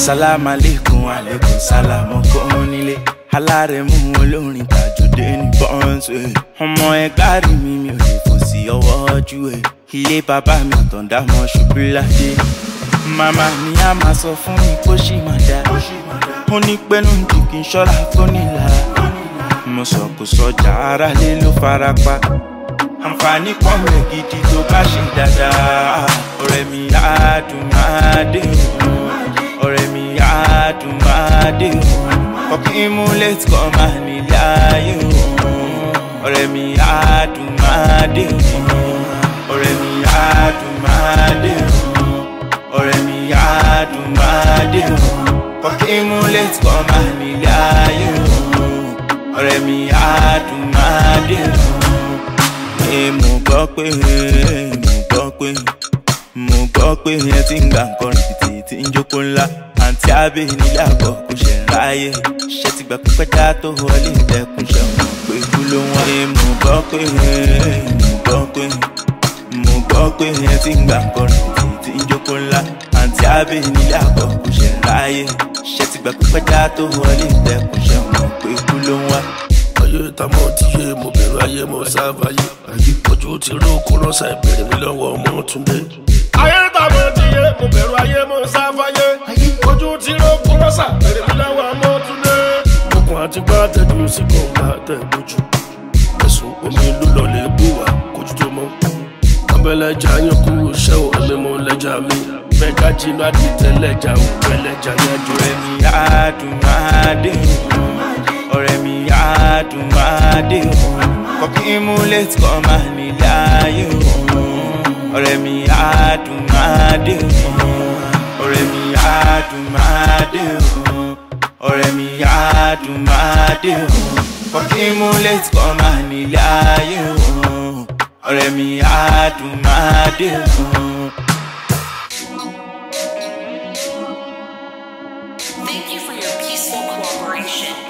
sálámà lẹ́kùn àlékún sálámù kún nílé alárẹ̀mú olórin tàjọdé ní bọ́ǹsì ọmọ ẹgbẹ́ rí mi mi ò lè fò sí ọwọ́ ojú ẹ̀ ilé bàbá mi àtọ̀dá mọ́ ṣubú ládé màmá mi á máa sọ fún mi kó ṣì máa dá ó ní pẹ́nu jù kí n ṣọ́ra fónílára mo sọ kò sọjà ara lé ló fara pa àǹfààní pọ̀ rẹ̀ gidi tó bá ṣe dáadáa ọ̀rẹ́ mi á dùn máa dé òun ọ̀rẹ́ mi á dùn máa dé òun kọ́kí mú létí kọ́ máa nílé ayé òun ọ̀rẹ́ mi á dùn máa dé òun ọ̀rẹ́ mi á dùn máa dé òun ọ̀rẹ́ mi á dùn máa dé òun kọ́kí mú létí kọ́ máa nílé ayé òun ọ̀rẹ́ mi á dùn máa dé òun ẹ mo gbọ́ pé mo gbọ́ pé mo gbọ́ pé ẹ ti ń gbà nǹkan rìbìtì tí ń jókòó ńlá àǹtí abẹ́ nílé àgọ́ kò ṣe ń ráyè ṣé ti gbà pípẹ́ dá tó wọlé ìdẹ́kùn ṣe mọ̀ pé kú ló wọ́n. ẹ mo gbọ́ pé mo gbọ́ pé mo gbọ́ pé ẹ ti ń gbà nǹkan rìbìtì tí ń jókòó ńlá àǹtí abẹ́ nílé àgọ́ kò ṣe ń ráyè ṣé ti gbà pípẹ́ dá tó wọlé ìdẹ́kùn ṣe mọ̀ pé kú ló wọ́n ayé tamọ ti yé mo bẹ̀rù ayé mo sáfàyè ojú ti ró kó rọ́ṣà ìbéèrè mi lọ́wọ́ ọmọ túnde. ayé tamọ ti yé mo bẹ̀rù ayé mo sáfàyè ojú ti ró kó rọ́ṣà ìbéèrè mi lọ́wọ́ ọmọ túnde. okùn àti gbá tẹ̀jú sí kọ̀ọ̀gá tẹ̀ lójú ẹ̀sùn omi ìlú lọ́lẹ̀ bù wá kójú tó mọ́. abẹ́lẹ́jà yín kú iṣẹ́ ò ẹ̀mí mo lẹ́jà mi bẹ́ẹ̀ká jinú àdìtẹ́lẹ́jà ò pẹ́lẹ́jà yájú ọ̀rẹ́ mi á dùn máa dé òun ọ̀rẹ́ mi á dùn máa dé òun kọ́kí mú létí kọ́ máa nílé ayé òun ọ̀rẹ́ mi á dùn máa dé òun ọ̀rẹ́ mi á dùn máa dé òun ọ̀rẹ́ mi á dùn máa dé òun kọ́kí mú létí kọ́ máa nílé ayé òun ọ̀rẹ́ mi á dùn máa dé òun. Thank you for your peaceful cooperation.